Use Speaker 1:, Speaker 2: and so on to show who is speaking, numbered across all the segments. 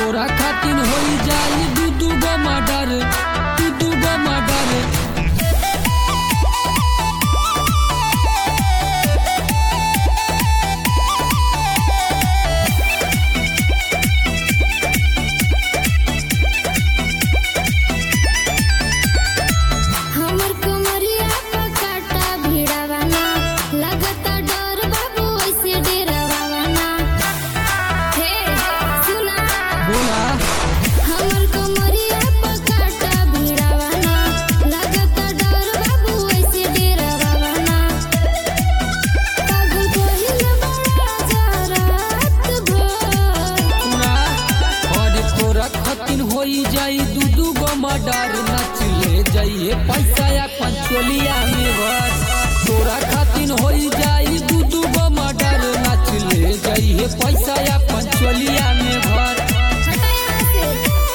Speaker 1: तोरा खातिर होई जाई दू दू गो मर्डर दू दू गो मर्डर
Speaker 2: हमर कमरिया पर काटा भिड़ावाना लगता डर बाबू ऐसे डेरावाना हे सुना
Speaker 1: बोला
Speaker 2: हमर कमरिया पर काटा भिड़ावाना लगता डर बाबू ऐसे डेरावाना पागल कोहिल बड़ा जरात भर
Speaker 1: सुना और तोरा खातिर होई जाई दू दू गो मर्डर नच ले जाइए पैसा या पंचोलिया में भर तोरा खातिर होई जाई दू दू गो मर्डर नच ले जाइए पैसा या पंचोलिया में भर
Speaker 2: हटाया से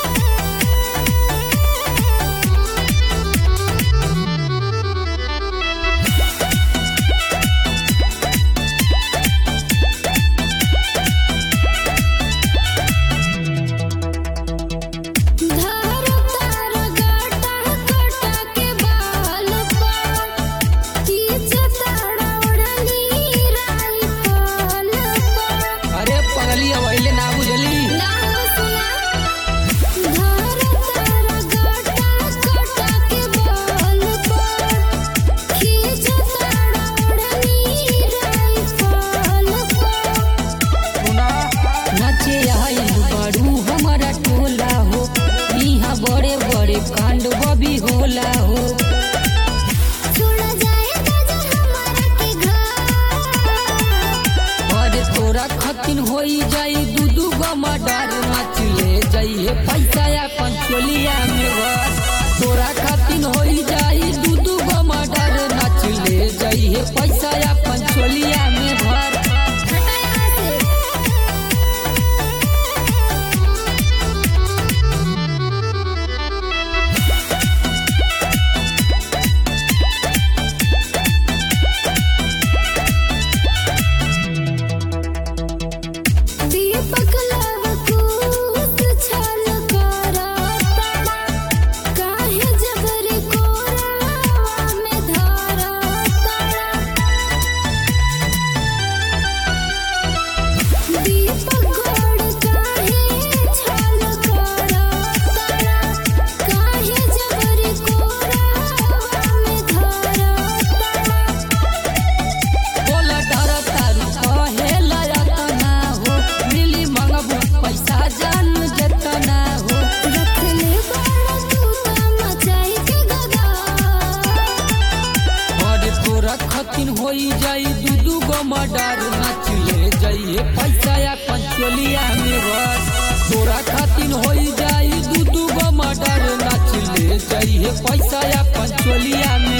Speaker 2: धारो तार गाटा कटा के बाल पर खींचो ताड़ा उड़नी राइफल पर
Speaker 1: अरे पगली अवैले ना बुझली
Speaker 2: नाम सुना धारो तार गाटा कटा के बाल पर खींचो ताड़ा उड़नी राइफल पर
Speaker 1: सुना नचे आइल बड़ू हमारा टोला हो यहाँ बड़े बड़े कांड बबी होला हो
Speaker 2: छोड़ा जाए नजर हमारा के घर
Speaker 1: और तोरा खतिन होई जाई दू दू गो मर्डर नाच ले जाइए पैसा या पंचोलिया में भर तोरा खतिन होई जाई दू दू गो मर्डर नाच ले जाइए पैसा या पंचोलिया में भर
Speaker 2: हटाया से दीपक लवकुश छल कराता काहे जबर कोरावा में धराता दीपक गोड़ काहे छल कराता काहे जबर कोरावा में धराता
Speaker 1: बोला डर तारू कहे लयतना हो मिली मंगबू पैसा जान जतना हो
Speaker 2: रखले बाड़ा तू ता मचाई के गदा
Speaker 1: और तोरा खतिन होई जाई दू दू गो मर्डर नाच ले जाइए पैसा या पंचोलिया में भर तोरा खतिन होई जाई दू दू गो मर्डर नाच ले जाइए पैसा या पंचोलिया में